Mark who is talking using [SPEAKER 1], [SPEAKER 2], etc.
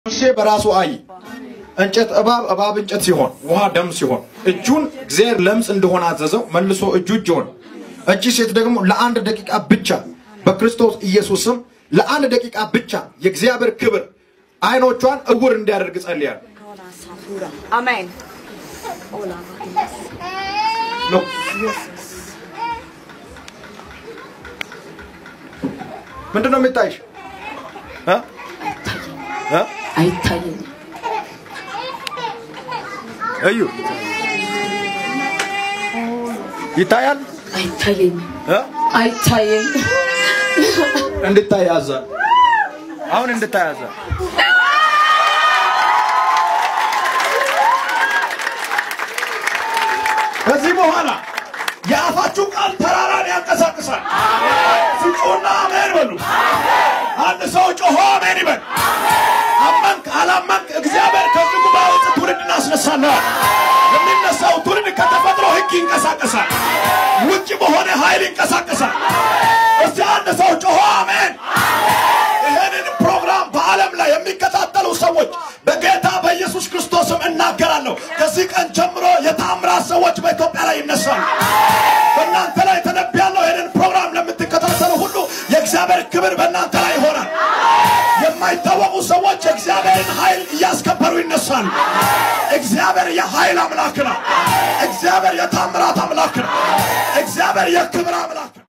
[SPEAKER 1] ሙሴ በራሱ አይ እንጨት እባብ እባብ እንጨት ሲሆን ውሃ ደም ሲሆን እጁን እግዚአብሔር ለምጽ እንደሆነ አዘዘው። መልሶ እጁ እጅ ሆነ። እቺ ሴት ደግሞ ለአንድ ደቂቃ ብቻ በክርስቶስ ኢየሱስም ለአንድ ደቂቃ ብቻ የእግዚአብሔር ክብር አይኖቿን እውር እንዲያደርግ ጸልያለሁ።
[SPEAKER 2] Amen.
[SPEAKER 1] ነው ምንድን ነው የሚታይሽ? እ? እ?
[SPEAKER 2] አይታየኝም።
[SPEAKER 1] እዩ ይታያል
[SPEAKER 2] አይታየኝም።
[SPEAKER 1] እ?
[SPEAKER 2] አይታየኝም።
[SPEAKER 1] እንድታይ ያዛል። አሁን እንድታይ ያዛል። ከዚህ በኋላ የአፋችሁ ቃል ተራራን ያንቀሳቅሳል። ፍጩና አሜን በሉ። አንድ ሰው ጮሆ አሜን ይበል። አመንክ አላመንክ እግዚአብሔር ከዚህ ጉባኤ ውስጥ ትውልድ እናስነሳለን። የሚነሳው ትውልድ ከተፈጥሮ ሕግ ይንቀሳቀሳል። ውጭ በሆነ ኃይል ይንቀሳቀሳል። እስቲ አንድ ሰው ጮሆ አሜን። ይህንን ፕሮግራም በዓለም ላይ የሚከታተሉ ሰዎች በጌታ በኢየሱስ ክርስቶስም እናገራለሁ። ከዚህ ቀን ጀምሮ የታምራት ሰዎች በኢትዮጵያ ላይ ይነሳሉ። በእናንተ ላይ ተነብያለሁ። ይህንን ፕሮግራም ለምትከታተሉ ሁሉ የእግዚአብሔር ክብር በእናንተ ላይ ይሆናል። የማይታወቁ ሰዎች የእግዚአብሔርን ኃይል እያስከበሩ ይነሳሉ። እግዚአብሔር የኃይል አምላክ ነው። እግዚአብሔር የታምራት አምላክ ነው። እግዚአብሔር የክብር አምላክ ነው።